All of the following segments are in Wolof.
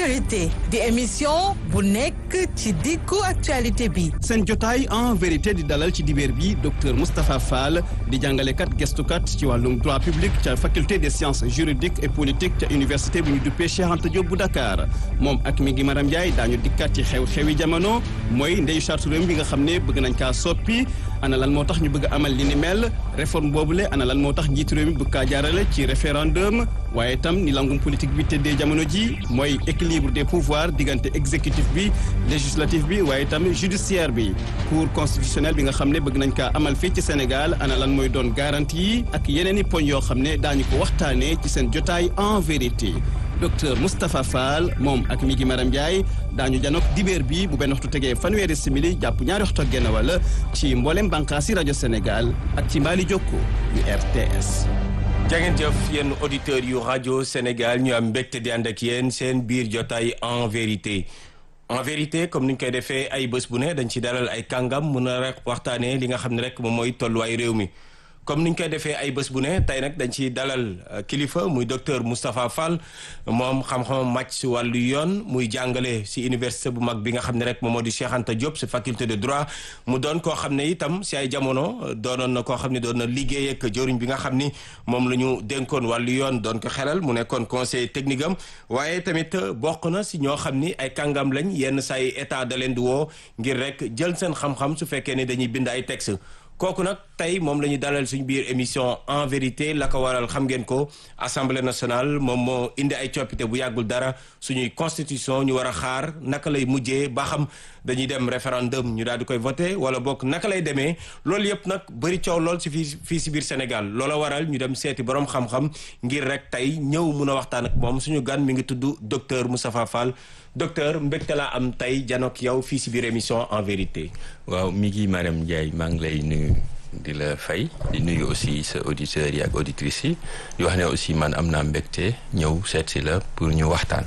vérité di émission bu nekk ci diggu actualité bi seen jotaay en vérité di dalal ci dibéer bi docteur Moustapha Fall di jàngalekat gestukat ci wàllum droit public ca faculté des sciences juridiques et politiques ca université bu ñu duppee Cheikh Anta Diop bu Dakar moom ak mi ngi Maram Ndiaye daañu dikkat ci xew-xewi jamono mooy ndeyu charte réew bi nga xam ne bëgg nañ kaa soppi ana lan moo tax ñu bëgg amal li ni mel réforme boobule ana lan moo tax njiitu réew mi bëgg kaa jaarale ci référendum waaye itam ni langum politique bi tëddee jamono ji mooy équilibre des pouvoirs diggante exécutif bi législatif bi waaye itam judiciaire bi cour constitutionnel bi nga xam ne bëgg nañ kaa amal fii ci Sénégal ana lan mooy doon garantie yi ak yeneen i poñ yoo xam ne daañu ko waxtaanee ci seen jotaay en vérité docteur Moustapha Fall moom ak mi gi Maram Ndiaye daañu janook dibéer bi bu benn waxtu tegee fanweeri simili jàpp ñaari waxtu ak genn wala ci mboolem bànqaasi rajo Sénégal ak ci mbaali jokko yu RTS. jangeen jëf yéen auditeurs yu rajo Sénégal ñu am mbégte di ànd ak yéen seen biir jotaay en vérité en vérité comme ni ñu koy defee ay bés bu ne dañ ci dalal ay kàngam mun a rek waxtaanee li nga xam ne rek moom mooy tolluwaay réew mi. comme ni ñu koy defee ay bés bu ne tey nag dañ ciy dalal kilifa muy docteur Moustapha Fall moom xam-xam màcc si wàllu yoon muy jàngale si université bu mag bi nga xam ne rek moom moo di Cheikh Anta Diop si faculté de droit mu doon koo xam ne itam si ay jamono doonoon na koo xam ne doon na liggéey ak jëriñ bi nga xam ni moom la ñu dénkoon wàllu yoon doon ko xelal mu nekkoon conseil technique am waaye tamit bokk na si ñoo xam ni ay kàngam lañ yenn say état da leen di woo ngir rek jël seen xam-xam su fekkee ni dañuy bind ay texte kooku nag tey moom la ñu dalal suñu biir émission en vérité la ko waral xam ngeen ko assemblée nationale moom moo indi ay coppite bu yàggul dara suñuy constitution ñu war a xaar naka lay mujjee ba xam dañuy dem référendum ñu daal di koy voté wala bokk naka lay demee loolu yëpp nag bëri coow lool si fii fii si biir Sénégal loola waral ñu dem seeti borom xam-xam ngir rek tey ñëw mun a waxtaan ak moom suñu gan mi ngi tudd docteur Moustapha Fall docteur mbégte laa am tey janook yow fii si biir émission en vérité. waaw mi ngi Maram Ndiaye maa ngi lay nuyu di la fay di nuyu aussi sa auditeurs yi ak auditrices yi di wax ne aussi man am naa mbégte ñëw seet si la pour ñu waxtaan.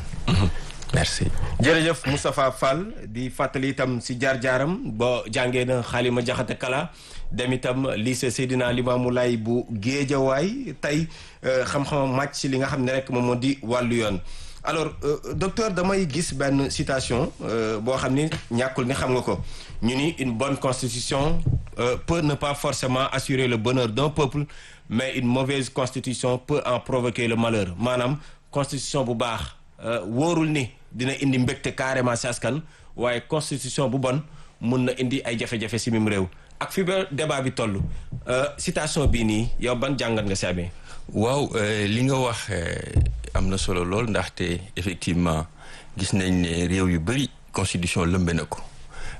merci. jërëjëf Moustapha Fall di fàttali itam si jaar-jaaram ba jàngee na xaalima jaxate kala dem itam lycée Seydina Limamou Laye bu Géejawaay tey xam-xam màcc si li nga xam ne rek moom moo di wàllu yoon. alors euh, docteur damay gis benn citation euh, boo xam ni ñàkkul ni xam nga ko ñu ni une bonne constitution euh, peut ne pas forcément assurer le bonheur d'un peuple mais une mauvaise constitution peut en provoquer le malheur maanaam constitution bu baax wóorul ni dina indi mbégte carrément si askan waaye constitution bu bon mun na indi ay jafe-jafe si mim réew ak fi ba débat bi toll citation bii nii yow ban jàngat nga si amee waaw li nga wax am na solo lool ndaxte effectivement gis nañ ne réew yu bëri constitution lëmbe na ko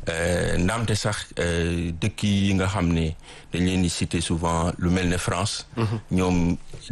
ndaamte sax dëkk yi nga xam ne dañ leen di citer souvent lu mel ne France ñoom